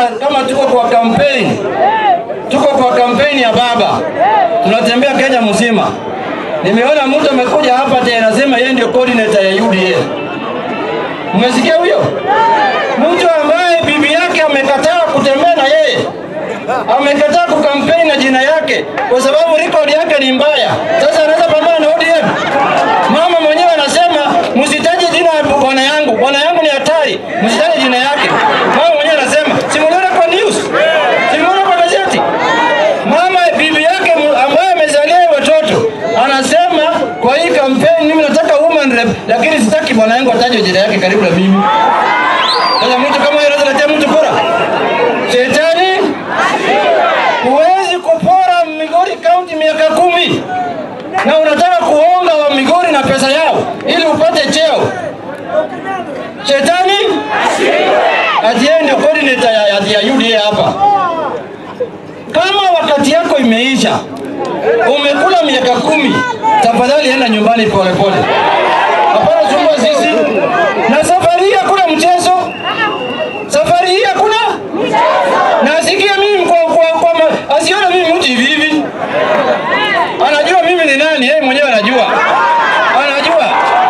kama tuko kwa kampeni, tuko kwa kampeni ya baba, tunatembea Kenya mzima. Nimeona mtu amekuja hapa tena anasema yeye ndio coordinator ya UDA. Mmesikia huyo? Mtu ambaye bibi yake amekataa kutembea na yeye, amekataa kukampeni na jina yake kwa sababu record yake ni mbaya. Sasa anaweza pambana na ODM? Mama mwenyewe anasema msitaje jina la bwana yangu, bwana yangu ni hatari, msitaje jina yake. Mama mwenyewe anasema, simuliona kwa news, simuliona kwa gazeti. Mama bibi yake m- ambaye amezalia watoto anasema kwa hii kampeni, mimi nataka woman rep, lakini sitaki bwana yangu atajwe jina yake karibu na mimi. Sasa mtu kama yeye anaweza letea mtu bora? Shetani, huwezi kupora Migori County miaka kumi na unataka kuonga wa Migori na pesa yao ili upate cheo. Shetani ati yeye ndio coordinator ya, ya, ya UDA hapa. Kama wakati yako imeisha, umekula miaka kumi, tafadhali enda nyumbani polepole. Hapana sumbua sisi. Na safari hii hakuna mchezo, safari hii hakuna na asikie mimi kwa, kwa, kwa, ma- asione mimi mtu hivi hivi. Anajua mimi ni nani, yeye mwenyewe anajua, anajua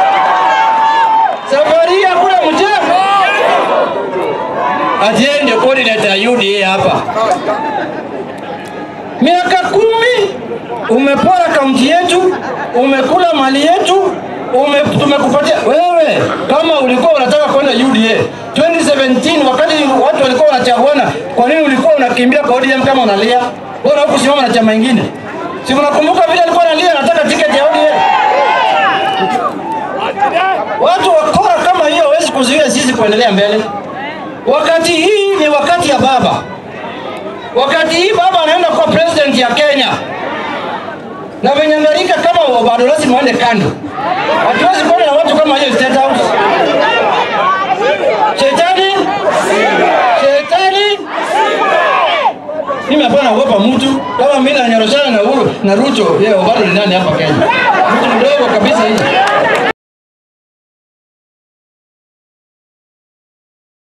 safari hii hakuna mchezo. Ati yeye ndio coordinator ya UDA hapa. Miaka kumi umepora kaunti yetu, umekula mali yetu, ume, tumekupatia wewe. Kama ulikuwa unataka kwenda UDA 2017 wakati watu walikuwa wanachaguana, kwa nini ulikuwa unakimbia kwa ODM kama unalia? Bora hukusimama na chama ingine. Si unakumbuka vile alikuwa analia anataka tiketi ya ODM? Watu wakora kama hiyo hawezi kuzuia sisi kuendelea mbele. Wakati hii ni wakati ya baba. Wakati hii baba anaenda kuwa president ya Kenya, na venye ngalika kama bado lazima waende kando. Hatuwezi kuona na watu kama hiyo State House. Shetani, shetani. Mimi hapana kuogopa mtu kama mimi na Nyoroshana na Uhuru na Ruto, yeye bado ni nani hapa Kenya? Mtu mdogo kabisa hivi.